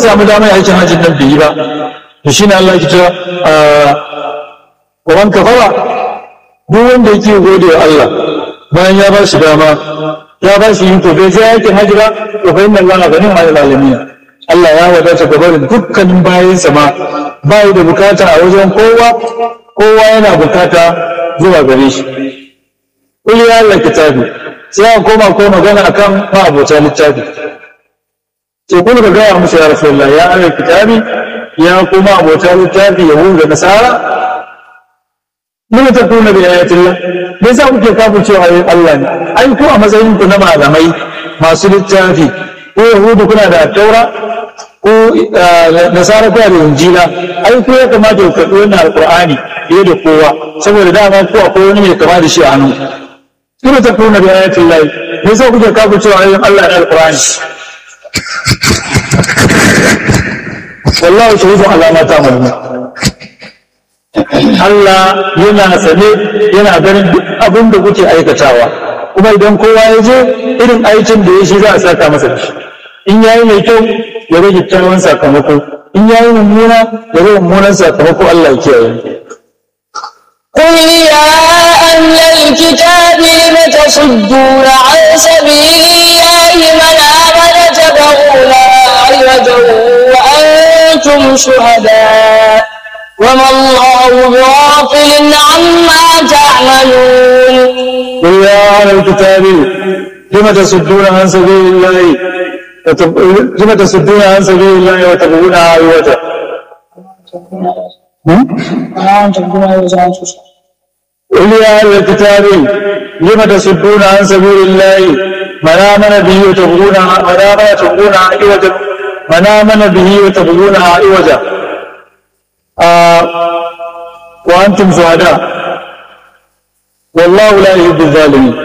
samu damar aikin hajjin nan bai yi ba to shine Allah ya cewa wa man kafara duk wanda yake gode wa Allah bayan ya ba shi dama ya ba shi yin to bai je aikin hajji ba to fa inna Allah ghaniyun 'anil alamin Allah ya wadata gaba da dukkanin bayansa ma bai da bukata a wajen kowa kowa yana bukata zuwa gare shi kul ya Allah kitabi sai an koma ko magana akan ma'abota littafi sai kun ga gaya musu ya rasulullah ya Allah kitabi ya kuma abota littafi yahudu da nasara mun ta kuna da ayatillah me yasa kuke kafu cewa ayoyin Allah ne ai ku a matsayin ku na malamai masu littafi ko yahudu kuna da taura ko nasara kuna da injila ai ku ya kamata ku karɓi wannan alqur'ani fiye da kowa saboda dama ku akwai wani mai kama da shi a hannu kuma ta kuna da ayatillah me yasa kuke kafu cewa ayoyin Allah ne alqur'ani wallahu shahidun ala ma ta'malun Allah yana sane yana ganin duk abin da kuke aikatawa kuma idan kowa ya je irin aikin da ya shi za a saka masa da shi in yayi mai kyau ya rage kyawun sakamako in yayi mummuna ya rage mummunan sakamako Allah ya kiyaye قل يا أهل الكتاب لم تصدون عن سبيل الله من آمن تبغونها عوجا وأنتم شهداء وما الله بغافل عما تعملون قل يا أهل الكتاب لم تصدون عن سبيل الله وتب- لم تصدون عن سبيل الله وتبغونها عوجا قل يا أهل الكتاب لم تصدون عن سبيل الله من آمن به وتبغونها من آمن تبغونها عوجا من آمن به وتبغونها عوجا آه وأنتم شهداء والله لا يحب الظالمين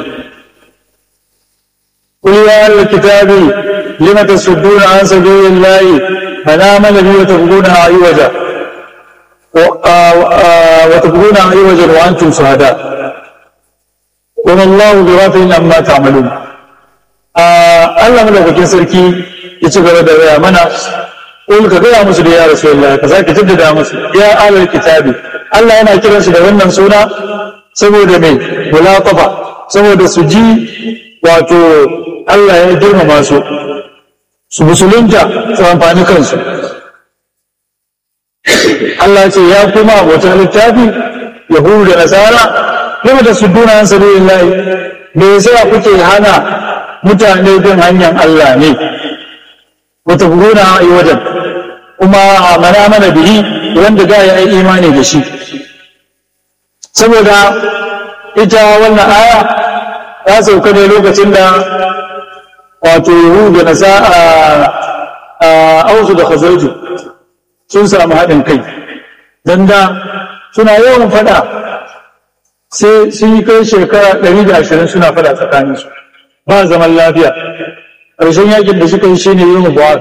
قل يا أهل الكتاب لم تصدون عن سبيل الله من آمن به وتبغونها عوجا و- آه- آه- وتبغونها عوجا وأنتم شهداء وما الله بغافل عما تعملون آه الله ملوكين سركي يتبع da mana Ƙul ka gaya musu da ya Rasulullah ka sake jaddada musu ya alal kitabi Allah yana kiransu da wannan suna saboda mai mulaqaba saboda su ji wato Allah ya girmama su su musulunta su amfani kansu Allah ce ya kuma abota littafi yahudu da nasara lima da sudduna an sabilillah me yasa kuke hana mutane bin hanyar Allah ne wata gona a yi wajen kuma mana mana bihi wanda da ya yi imani da shi saboda ita wannan aya ta sauka ne lokacin da wato yahudu da nasa a ausu da khazarju sun samu haɗin kai don da suna yawan fada sai sun yi kai shekara 120 suna fada tsakaninsu ba zaman lafiya ƙarshen yakin da suka yi shi ne yin buwat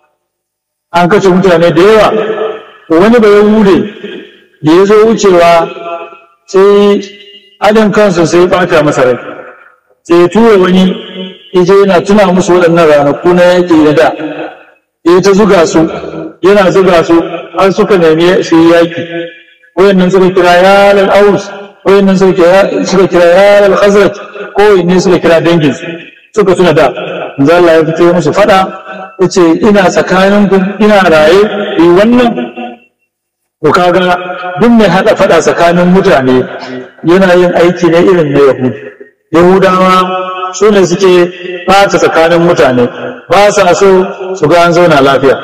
an kace mutane da yawa wani ba yahude da ya zo wucewa sai adin kansu sai ɓata masa rai sai ya tura wani ije yana tuna musu waɗannan ranaku na yaƙi na da ya ta zuga su yana zuga su har suka nemi su yi yaƙi wayannan suka kira yalal aus wayannan suka kira yalal khazraj ko ne suka kira dangin suka tuna da manzo Allah ya fito musu fada yace ina tsakanin ku ina raye yi wannan ko kaga duk mai hada fada tsakanin mutane yana yin aiki ne irin na yahudi yahudawa su ne suke ɓata tsakanin mutane ba sa so su ga an zauna lafiya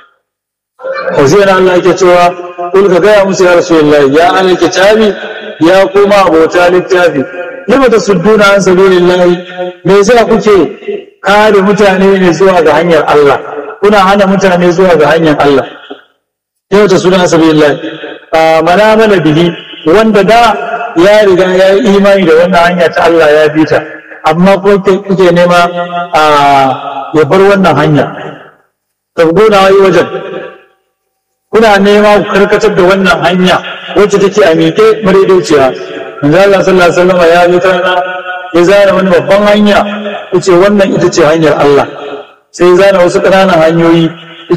Hosea Allah yake cewa kul ka gaya musu ya Rasulullah ya alal kitabi ya kuma abota littafi lima tasudduna an sabilillahi me yasa kuke kare mutane ne zuwa ga hanyar Allah kuna hana mutane zuwa ga hanyar Allah yau ta suna sabilillahi a mana mana bihi wanda da ya riga ya yi imani da wannan hanya ta Allah ya bi ta amma ko kuke nema a ya bar wannan hanya tabgona yi wajen kuna nema ku karkatar da wannan hanya wacce take a miƙe madaidaiciya manzo Allah sallallahu alaihi wasallam ya zo ta ya zana wani babban hanya yace wannan ita ce hanyar Allah sai ya zana wasu ƙananan hanyoyi